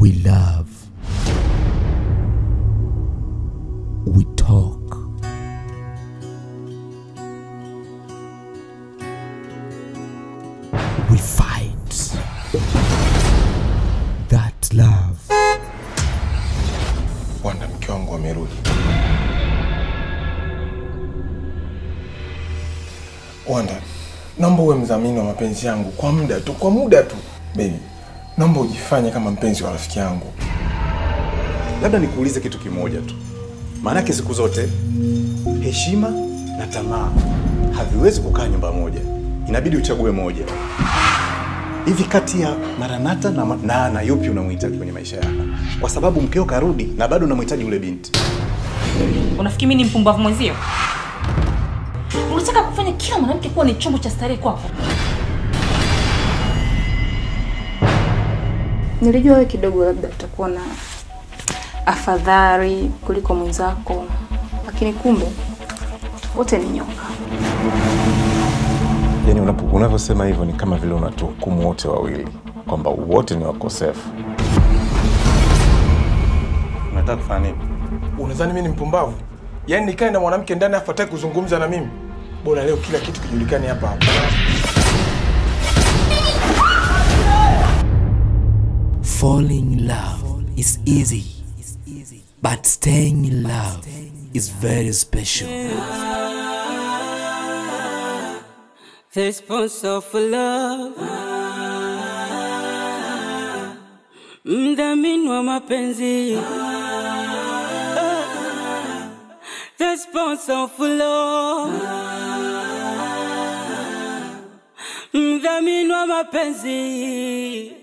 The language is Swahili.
We love. We talk. We fight. That love. Wanda, mke wangu amerudi. Wanda, naomba uwe mdhamini wa mapenzi yangu kwa muda tu, kwa muda tu. Baby, naomba ujifanye kama mpenzi wa rafiki yangu. Labda nikuulize kitu kimoja tu, maanake siku zote heshima na tamaa haviwezi kukaa nyumba moja, inabidi uchague moja. Hivi kati ya Maranata na, ma- na na yupi unamhitaji kwenye maisha yako? Kwa sababu mkeo karudi na bado unamhitaji yule binti. Unafikiri mimi ni mpumbavu mwenzio? Unataka kufanya kila mwanamke kuwa ni chombo cha starehe kwako? Nilijua wewe kidogo labda utakuwa na afadhali kuliko mwenzako, lakini kumbe wote ni nyoka. Yaani unapo- unavyosema hivyo ni kama vile unatuhukumu wote wawili kwamba wote ni wakosefu. Unataka kufanya nini? Unadhani mimi ni mpumbavu? Yaani nikae na mwanamke ndani afu hataki kuzungumza na mimi? Bora leo kila kitu kijulikane hapa hapa. Falling in love is easy, but staying in love is very special. The response of love, mdhamini wa mapenzi, the response of love, mdhamini wa mapenzi.